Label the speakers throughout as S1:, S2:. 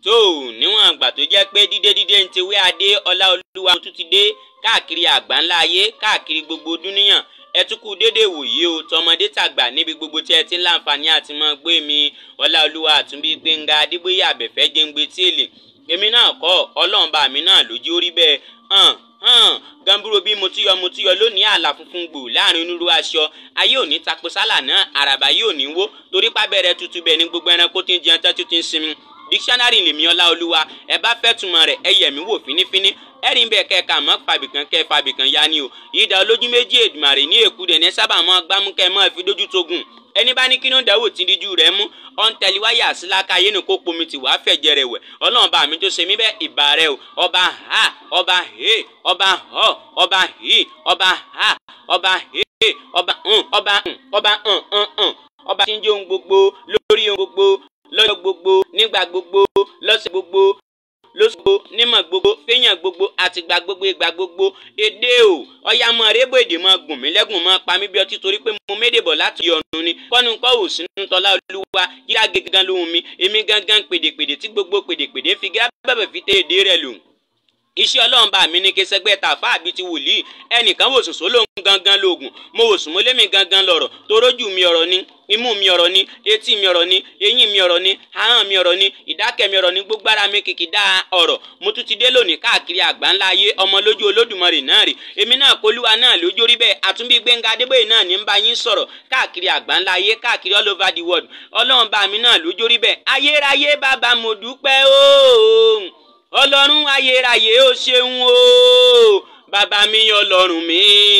S1: tó níwọ̀n àgbà tó jẹ́ pé dídé dídé ń ti wé adé ọlá olúwa tún ti dé káàkiri àgbáńlá ayé káàkiri gbogbo dúníyàn ẹ tún kú déédéé wòye o tọmọdé tàgbà níbi gbogbo tí ẹ ti ń láǹfààní àti mọ gbé mi ọlá olúwa àtúnbí gbẹngà adébóyè àbẹ̀fẹ́ jẹ́ngbé tí èlé èmi náà kọ́ ọlọ́run bá mi náà lójú orí bẹ́ẹ̀ hàn hàn gamburo bí mo ti yọ mo ti yọ lónìí àlà funfun gbò láàrin onírú aṣọ ayé òní tapo sálà náà àràbà yóò ní wó torí pábẹ́rẹ́ tutù bẹ́ẹ̀ ní gbogbo ẹranko tí ń jẹun tẹ́tí tí ń sinmi dictionary lèmi ọlá olúwa ẹ bá fẹ́ túmọ̀ rẹ̀ ẹ yẹ̀ mí wò fínífíní ẹ̀rín bẹ́ẹ̀ kẹ́ka mọ́ fàbìkan kẹ́ fàbìkan ya ni o ìdá olójú méjì èdùmàrè ní èkú dẹ̀ ní sábà mọ́ gbámúkẹ́ mọ́ fi dójú tógun ẹni bá ní kí ló ń dáwò tí díjú rẹ̀ mú ọ̀ntẹ̀lí wáyà síláka yé ni kó pomi tì wá fẹ̀jẹ̀ rẹ̀ wẹ̀ ọlọ́run bá mi tó ṣe mí bẹ́ẹ̀ ìbà rẹ̀ o ọba ha ọba he ọba họ ọba hi ọba ha ọba he ọba hàn ọba hàn ọba hàn hàn hàn ọba tí ń jẹ́ ohun gbogbo lórí ohun gbogbo lọ́jọ́ gbogbo nígbà gbogbo lọ́sẹ̀ gbogbo lóṣogbo nímọ̀ gbogbo fẹ́yàn gbogbo àtìgbà gbogbo ìgbà gbogbo èdè o ọ̀yà mọ̀ rébò èdè mọ̀ gùn mí lẹ́gùn mọ̀ pa mí bí ọtí torí pé mo méde bọ̀ láti ọ̀nù ni kọ́nu kọ́ ò sínú tọ́lá olúwa yíra gangan lóhùn mi èmi gangan pèdèpèdè tí gbogbo pèdèpèdè fi gá bẹ̀bẹ̀ fi tẹ èdè rẹ̀ lò iṣẹ́ ọlọ́run bá mi ní kí sẹ́gbẹ́ tàfà àbí ti wòlíì ẹnìkan wò sùn sólóhùn gangan lóògùn mo wò sùn mo lémi gangan lọ̀rọ̀ torójú mi ọ̀rọ̀ ni imú mi ọ̀rọ̀ ni etí mi ọ̀rọ̀ ni eyín mi ọ̀rọ̀ ni ahọ́n mi ọ̀rọ̀ ni ìdákẹ́ mi ọ̀rọ̀ ni gbogbo ara mi kìkì dá ọ̀rọ̀ mo tún ti dé lónìí káàkiri àgbáńlá ayé ọmọ lójú olódùmarè náà rè èmi náà polúwa náà lójó rí bẹ́ẹ̀ àtúnbí gbẹ̀ngà adébóyè náà ní ń bá yín sọ̀rọ̀ káàkiri àgbáńlá ayé káàkiri all over the world ọlọ́run bá mi náà lójó rí bẹ́ẹ̀ ayérayé bàbá mo dúpẹ́ ooo ọlọ́run ayérayé ó ṣeun o bàbá mi ọlọ́run mi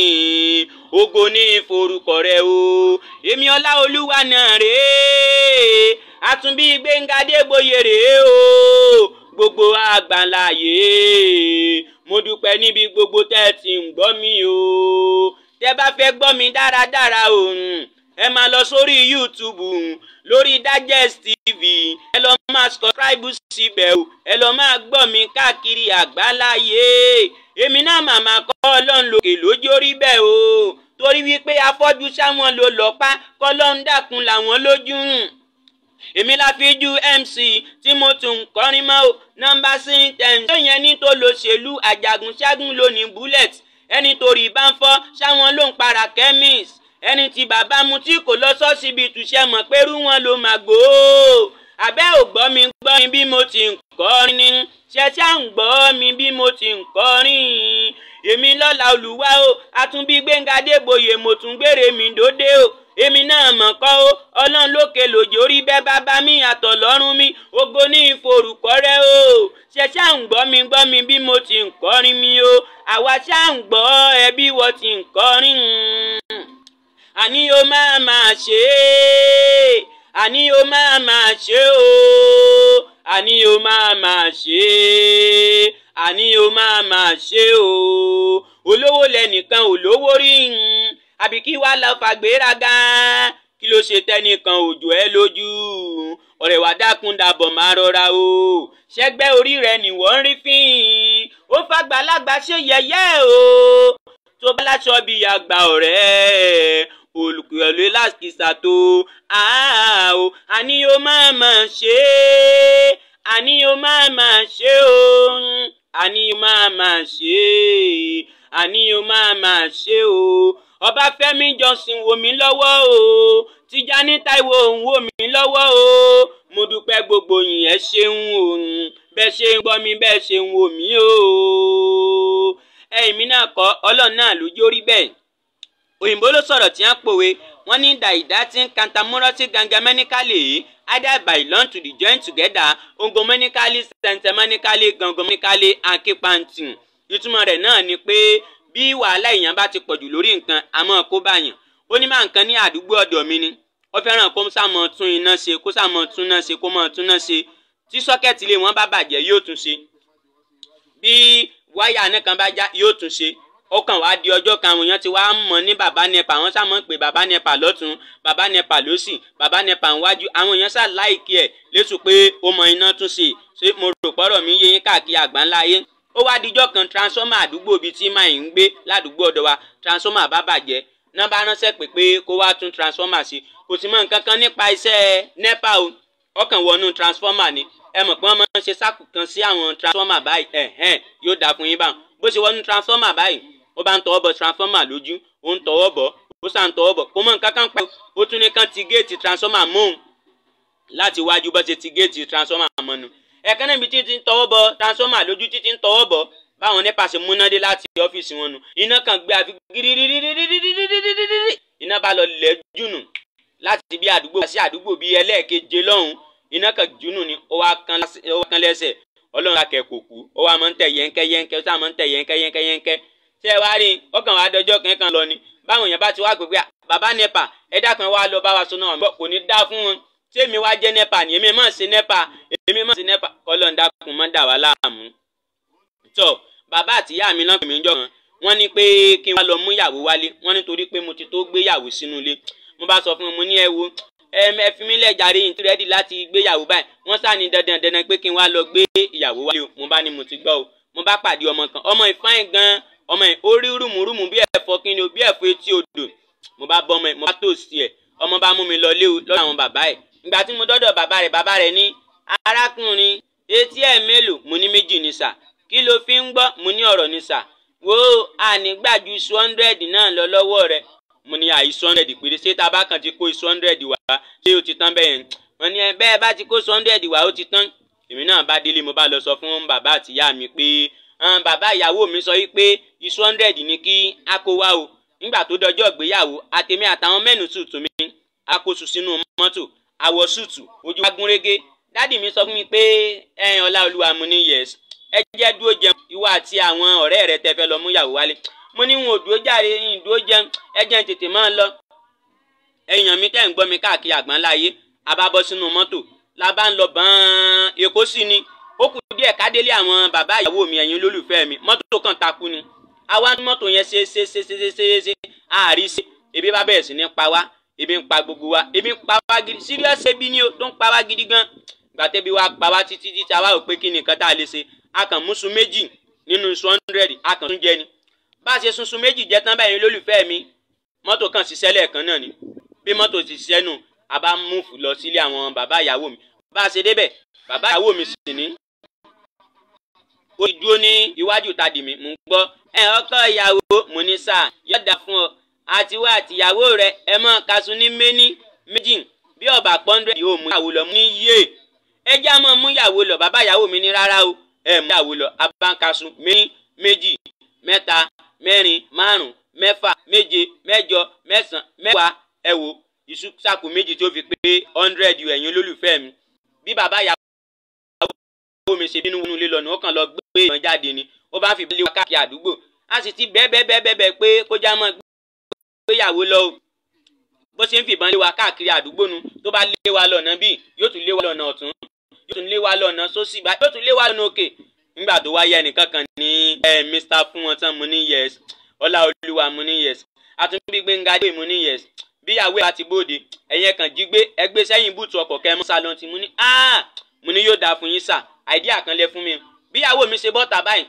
S1: ògo ní ìforúkọ rẹ o èmi ọlá olúwa náà rèé àtúnbí gbẹ̀ngà débóyè rèé o gbogbo àgbàláyé mo dúpẹ́ níbi gbogbo tẹ́ ẹ ti ń gbọ́ mi o tẹ́ bá fẹ́ gbọ́ mi dáradára o ẹ máa lọ sórí YouTube lórí Digest TV ẹ lọ máa subscribe síbẹ̀ o ẹ lọ máa gbọ́ mi káàkiri àgbáláyé èmi náà màmá kọ́ ọlọ́run lòkè lójó rí bẹ́ẹ̀ o torí wípé afọ́jú sáwọn ló lọ́pá kọ́lọ́run dákun làwọn lójú èmi la fi ju MC tí mo tún ń kọrin mọ́ o nọ́mbà sí ten tó yẹn ní tó lo ṣèlú àjàgùn ṣẹ́gun lónìí bullet ẹni torí bá ń fọ́ sáwọn ló ń para chemist ẹni tí bàbá mu tí kò lọ sọ́sibí túṣẹ́ mọ̀ pẹ́rú wọn ló máa gbó abẹ́ ò gbọ́ mi gbọ́ mi bí mo ti ń kọrin ní ṣẹṣẹ́ ń gbọ́ mi bí mo ti ń kọrin èmi lọ́la olùwà o àtúnbí gbẹ̀ngà débòye mo tún gbére mi dóde o èmi náà mọ̀ kọ́ o ọlọ́run lókè lòjò rí bẹ́ẹ̀ bàbá mi àtọ̀ lọ́rùn mi ògo ní ìforúkọ rẹ o ṣẹṣẹ́ ń gbọ́ mi gbọ́ mi bí mo ti ń kọrin mi o àwa ṣá ń gbọ́ ẹ bí wọ́n ti ń kọrin àní o máa máa ṣe é àní o máa máa ṣe o àní o máa máa ṣe é àní o máa máa ṣe o olówó lẹnìkan olówó rí n àbí kí wàá lọ fàgbéraga kí ló ṣe tẹnìkan òjò ẹ lójú ọ̀rẹ́ wa dákun dàbọ̀ máa rọra o ṣẹ́gbẹ́ orí rẹ̀ nìwọ ń rí fín ó fàgbàlagbà ṣe yẹ̀yẹ́ o tó bá láṣọ bíi àgbà ọ̀rẹ́ olùkọ́lé lásìkìsà tó àá o àní o máa máa ṣe é àní o máa máa ṣe o àní o máa máa ṣe é àní o máa máa ṣe o ọbáfẹ́mi johnson wò mí lọ́wọ́ o tìjání táíwò ń wò mí lọ́wọ́ o mo dúpẹ́ gbogbo yín ẹ ṣeun o bẹ́ẹ̀ ṣe ń gbọ́ mi bẹ́ẹ̀ ṣe ń wò mí o ẹ̀yin mi náà kọ́ ọlọ́run náà ló jórí bẹ́ẹ̀ òyìnbó ló sọ̀rọ̀ tí wọ́n pòwe wọ́n ní dàìdá tí ń kantamúrọ́sí gangamẹ́níkálì yìí either by learn to the join together ongomẹ́níkálì sẹ̀ntẹ̀mẹ́níkálì gangamẹ́níkálì akípantì ìtumọ̀ rẹ̀ náà ni pé bí wàhálà èèyàn bá ti pọ̀jù lórí nǹkan àmọ́ kó báyàn ó ní máa nǹkan ní àdúgbò ọ̀dọ̀ mi ni ó fẹ́ràn kó sàmọ́ tún iná ṣe kó sàmọ́ tún náà ṣe kó mọ́ tún náà ṣe tí sọ́kẹ́tì ilé wọn bá bàjẹ́ yóò tún ṣe bí wáyà náà kan bá já yóò tún ṣe ó kàn wá di ọjọ́ kan àwọn èèyàn ti wá mọ̀ ní bàbá nepa wọ́n sá mọ̀ pé bàbá nepa lọ́tún bàbá nepa lọ́sì bàbá nepa níwájú àwọn èèyàn sá láìkí ẹ̀ lẹ́sùn pé ó mọ iná tún ṣe ṣé mo rò pọ́rọ̀ mi yé yín káàkiri àgbáńlá ayé ó wá dijọ́ kan transformer àdúgbò bíi tí máa ń gbé ládùúgbò ọ̀dọ̀ wa transformer bá bàjẹ́ náà bá ránṣẹ́ pé pé kó wá tún transformer ṣe kò sì mọ̀ nǹkan kan nípa iṣẹ́ nepa o ọkàn wọnú transformer ni ẹ mọ̀ pé wọ́n máa ń ṣe sáàkù kan sí àwọn transformer báyìí ẹ̀hẹ́n yóò dáa fún yín báwọn bó ṣe wọnú transformer báyìí ó bá ń tọwọ́ bọ transformer lójú ó ń tọwọ́ bọ̀ ó sàn tọwọ́ bọ̀ kó mọ̀ nǹkan kan pẹ́ ó tún ní kán ti géètì transformer mọ́hún láti wájú bó ṣe ti géètì transformer mọ́nu ẹ̀kan níbi tí ti ń tọwọ́ bọ transformer lójú títí ń tọwọ́ bọ̀ báwọn nípa ṣe múnádé láti ọ́fíìsì wọn nu iná kan gbé àfi gírírírírírírírírírí iná bá lọ lẹ̀ jùnù láti bí àdúgbò sí àdúgbò bíi ẹlẹ́ẹ̀keje lọ́hùn iná kan jùnù ni ó wá kan lẹ́sẹ̀ ọlọ́run akẹ́ kò kú ó wá máa ń tẹ̀ yẹ́nkẹ́ yẹ́nkẹ́ ó sá máa ń tẹ̀ yẹ́nkẹ́ yẹ́nkẹ́ yẹ́nkẹ́ tẹ́ ẹ wá rí ọkàn wa dọjọ́ kankan lọ ni báwọn èèyàn bá ti wá pé pé bàbá nepa ẹ dákun wá lọ bá wa sọ náà kò ní dá fún wọn tèmi wá jẹ́ nepa ni èmi máa ṣe nepa èmi máa ṣe nepa kọ́lọ́ ń dákun má dà wá láàmú. tọ́ bàbá àtìyá mi náà pè mí jọ kan wọ́n ní pé kí n wá lọ mú ìyàwó wálé wọ́n nítorí pé mo ti tó gbéyàwó sínú ilé mo bá sọ fún wọn mo ní ẹ wo ẹ fi mí lẹ́jàre yìí rẹ́dì láti gbéyàwó báyìí wọ́n sá ní dandan dandan pé kí n wá lọ gbé ìyàwó wálé o mo bá ní mo ti gbọ́ o mo bá pàdé ọmọ kan ọmọ ìfáyín gan ọmọ yìí ó rí rùmùrùmù bí ẹ̀fọ́ kí ni o bí ẹ̀fọ́ etí odò mo bá bọ́ ọmọ yìí mo bá tó sí ẹ̀ ọmọ bá mú mi lọ lé o lọ́dọ̀ àwọn bàbá ẹ̀ ìgbà tí mo dọ́dọ̀ bàbá rẹ̀ bàbá rẹ̀ ní arákùnrin etí ẹ̀ mélòó mo ní méjì ní sà kí ló fi ń gbọ́ mo ní ọ̀rọ̀ ní sà wo ànígbàjú iṣu hundred náà lọ lọ́wọ́ rẹ̀ mo ní àìsù hundred péré ṣé tábà kan ti kó iṣu hundred wá ṣé o ti tán bẹ́ẹ̀ yẹn wọ́n ní bẹ́ẹ̀ bá ti kó iṣu hundred wá ó ti tán èmi náà bá délé mo bá lọ sọ fún bàbá àtìyá mi pé bàbá ìyàwó mi sọ wípé iṣu hundred ní kí a kó wá o nígbà tó dọjọ́ ìgbéyàwó àtèmi àtàwọn mẹ́nu sùtù mi a kó sùn sínú mọ́tò àwọ̀ sùtù ojú wa gúnrégé dádì mi sọ fún mi pé ẹ̀yin ọlá olúwa mo ní yẹs ẹ jẹ́ dúró jẹun ìwọ àti àwọn ọ̀rẹ́ rẹ tẹ́ fẹ́ lọ mú ìyàwó wálé mo ní wọn ò dúró jàre yín dúró jẹun ẹ jẹ́ tètè máa lọ èèyàn mi tẹ́ ń gbọ́ mi káàkiri àgbáńlá ayé a bá bọ́ sínú mọ́tò la bá ń lọ bọ́n èkó sí ni ó kù díẹ̀ kádélé àwọn bàbá ìyàwó mi ẹ̀yin olólùfẹ́ mi mọ́tò kan takú ni àwa ní mọ́tò yẹn ṣe ṣe ṣe ṣe ṣe ṣe ṣe àárí ṣe ebi bá bẹ̀rẹ̀ sí ní pa wá ebi ń pa gbogbo wa ebi ń pa wá gidi serious ebi ni o tó ń pa wá gidi gan gbàtẹ́bi wa pa wá títí títí àwa ò pé kí ni nǹkan tá a lè ṣe a kàn mú sun méjì nínú sun hundred a kàn tún jẹ ni bá a ṣe sun sun méjì jẹ tán báyìí olólùfẹ́ mi mọ́tò kan ṣiṣẹ́ lẹ́ẹ̀kan náà ni bí mọ́tò ti ṣiṣẹ́ nù a bá múfù lọ sílé àwọn bàbá ìyàwó mi bá a ṣe débẹ̀ bàbá ìyàwó mi sì ní. ó ti dúró ní iwájú tadì mi mò ń gbọ́ ẹ ọkọ ìyàwó mo ní sáà yọ̀dà fún ọ àtiwá àtìyàwó rẹ ẹ mọ kaṣu ní méní méjì bí ọba pọ́ńdẹ́ẹ̀dì ò mú ìyàwó lọ mú ní yé ẹ já mọ́ mú ìyàwó lọ bàbá ìyàwó mi ní rárá o ẹ mú ìyàwó lọ abánkaṣu méní méjì mẹ́ta mẹ́rin márùn mẹ́fà méje mẹ́jọ mẹ́sàn mẹ́wàá ẹ wo iṣu sàkó méjì tó fi pé hundred ẹ̀yin olólùfẹ́ mi bí bàbá ìyàwó mi ṣe bínú wọnú ilé lọ́nà ó kàn lọ gbé ìwọ̀n jáde ni ó bá fi lé wa káàkiri àdúgbò a sì ti bẹ́ẹ̀ bẹ́ẹ̀ bẹ́ẹ̀ bẹ́ẹ̀ pé kó já mọ́ gbéyàwó lọ o bó ṣe ń fìbọn lé wa káàkiri àdúgbò nu tó bá lé wa lọ́nà bíi yóò tún lé wa lọ́nà ọ̀tún yóò tún lé wa lọ́nà sósì bá yóò tún lé wa lọ́nà òkè nígbà tó wáyé ẹnìkan kan ní ẹ mr fún wọn tán mo ní yes ọlá olúwa mo ní yes àtúnbí gbẹ̀ngà dé mo ní yes bíyàwó àti bóde ẹ̀yẹn kan jí gbé ẹgbẹ́ sẹ́yìn bùtù ọkọ̀ kẹ́ mọ́ salon tí mo ní ah mo ní yóò dáa fún yín sà àìdíà kan lẹ fún mi bíyàwó mi ṣe bọ́ta báyìí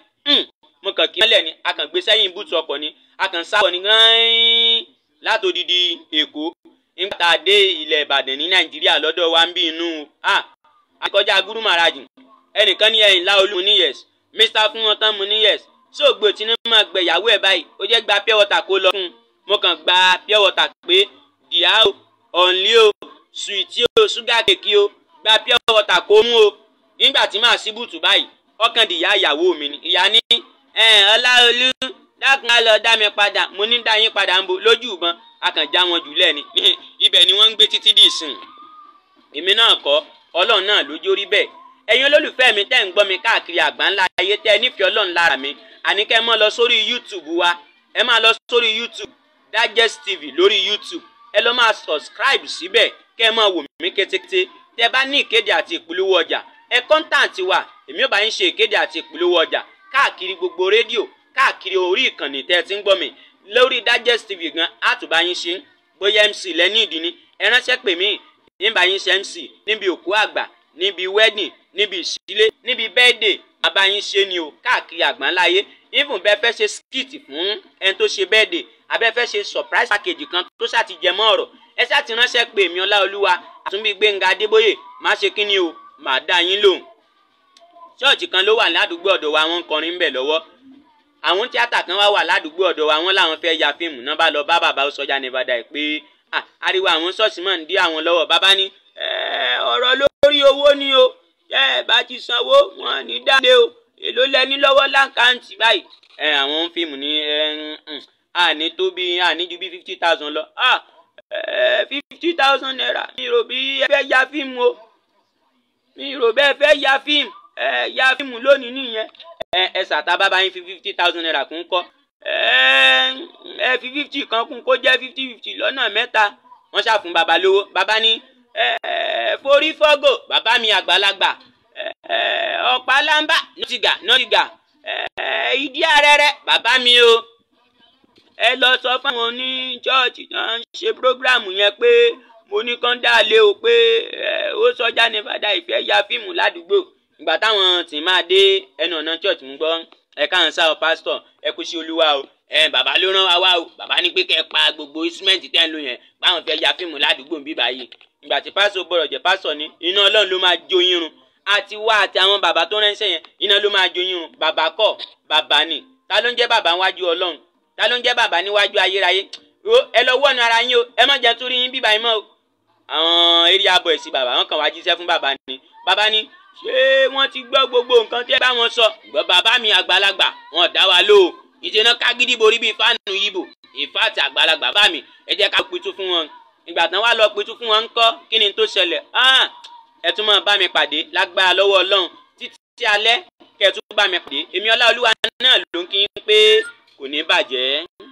S1: mo kàn kí mọ́lẹ̀ ni a kàn gbé sẹ́yìn bùtù ọkọ̀ ni a kàn sábọ̀ ní gán látòdìdí èkó nígbà tá a dé ilẹ̀ ìbàdàn ní nàìjíríà lọ́dọ̀ wa ń bí inú ah àkọjá gúrú màràjù ẹnìkan ní ẹ̀yìn láolú mo ní yes mr fún wọn tán mo ní yes ṣé ògbó tí ní máa gbẹ̀yàwó ẹ̀ báyìí ó jẹ́ gba pure water kó lọ fún un mo kàn gba pure water pé dìá o ọ̀nlé o sùìtì o ṣúgà kéèkì o gba pure water kó mú o nígbà tí màá sí bùtù báyìí ọkàn dìyà ìyàwó mi ni ìyá ní ọláolú dákun á lọ dá mi padà mo ní dá yín padà ń bo lójú ìbọn a kàn já wọn jùlẹ̀ ni ibẹ̀ ni wọ́n ń gbé títí dì sìn èmi náà kọ́ ọlọ́run náà lójó rí bẹ́ẹ̀ ẹ̀yin olólùfẹ́ mi tẹ́ ń gbọ́ mi káàkiri àgbáńlá ayé tẹ́ ẹ nífẹ̀ẹ́ ọlọ́run lára mi àní kẹ́ ẹ mọ́ lọ sórí youtube wa ẹ máa lọ sórí youtube digest tv lórí youtube ẹ lọ máa subscribe síbẹ̀ kẹ́ ẹ máa wò mí kétékété tẹ́ ẹ bá ní ìkéde àti ìpolówó ọjà ẹ kọ́ńtàǹtì wa èmi ò bá yín ṣe ìkéde àti ìpolówó ọjà káàkiri gbogbo rédíò káàkiri orí ìkànnì tẹ́ ẹ ti ń gbọ́ mi lórí digest tv gan àtúbá yín ṣe bóyá mc lẹ́ní ìdí ni ẹ ránṣẹ́ pè mí nígbà yín ṣe mc níbi òkú àgbà níbi wedding níbi ìṣílé níbi birthday bàbá yín ṣe ni o káàkiri àgbáńláyé even bẹ́ẹ̀ fẹ́ ṣe skit fún ẹni tó ṣe birthday abẹ́ fẹ́ ṣe surprise package kan tó ṣàtijẹ́ mọ́ ọ̀rọ̀ ẹ ṣáà ti ránṣẹ́ pè mí ọláolúwa àtúnbí gbẹ̀ngà adébóyè má ṣe kí ni o màá dá yín lóhùn ṣọ́ọ̀ṣì kan ló wà ládùúgbò ọ̀dọ̀ wa wọ́n ń kọrin ńbẹ̀ lọ́wọ́ àwọn tíátà kan wá wà ládùúgbò ọ̀dọ̀ wa wọ́n láwọn fẹ́ ya fíìmù náà bá lọ bá bàbá sọjá nevada ẹ̀ pé ah, ariwo àwọn ṣọ́ọ̀ṣì mọ̀ ń dí àwọn lọ́wọ́ bàbá ní "Eh, ọ̀rọ̀ lórí owó ni o ẹ bá ti sanwó wọn ní dáadé o èló lẹni lọ́wọ́ láǹkáǹtì báyìí ẹ àwọn fíìmù ní ẹ ń àní tó bí àní ju bí fifty thousand lọ ah fifty thousand naira mi rò bí ẹ fẹ́ ya fíìmù o mi rò bẹ́ẹ̀ fẹ́ ya fíìmù ẹ ya fíìmù lónìí nìyẹn ẹ ẹ sàtà bàbá yín fi fifty thousand naira kún kọ́ ẹ ẹ fi fifty kan kún kó jẹ́ fifty fifty lọ́nà mẹ́ta wọ́n ṣàfún bàbá lówó bàbá ní ẹ ẹ forí fọ́gò bàbá mi àgbàlagbà ẹ ẹ ọ̀pá lámbà nọ́tìgà nọ́tìgà ẹ ẹ ìdí arẹ́rẹ́ bàbá mi o ẹ lọ sọ fáwọn oní chọ́ọ̀chì náà ń ṣe prógráàmù yẹn pé mo ní kán dá lé o pé ẹ ó sọjá ní fàdà ìfẹ́ ya fíìmù ládùúgbò ìgbà táwọn tí máa dé ẹnu ọ̀nà church ń gbọ́ ẹ káàń sá o pásítọ̀ ẹ kú sí olúwa o ẹ bàbá ló rán wa wá o bàbá ní pé kẹ́ ẹ pa gbogbo instrument tẹ́ ń lò yẹn báwọn fẹ́ ya fíìmù ládùúgbò ń bí báyìí ìgbà tí pásítọ̀ gbọ́dọ̀ jẹ́ pásítọ̀ ní iná ọlọ́run ló máa jó yín run àti wá àti àwọn bàbá tó ránṣẹ́ yẹn iná ló máa jó yín run bàbá kọ́ bàbá ni ta ló ń jẹ́ bàbá níwájú ọlọ́run ta ló ń jẹ́ bàbá níwájú ayérayé o ẹ lọ wọ́nu ara yín o ẹ má jẹ́ tún rí yín bíbá yín mọ́ o àwọn area boys bàbá wọn kàn wá jíṣẹ́ fún bàbá ni bàbá ni ṣé wọ́n ti gbọ́ gbogbo nǹkan tí ẹ bá wọn sọ gbọ́ bàbá mi àgbàlagbà wọn dá wa lò ó ìṣẹ́nà kágídí borí bíi fáànù yìbò ìfáàtì àgbàlagbà bá mi ẹ jẹ́ ká pitú fún wọn ìgbà tán wá lọ pitú fún wọn ńkọ́ kí ni tó ṣẹlẹ̀ ẹ tún máa bá mi pàdé lágbára lọ́wọ́ ọlọ́run títí alẹ́ kẹ́ ẹ tún bá mi pàdé èmi ọlá olúwa náà ló ń kí n pé kò ní bàjẹ́.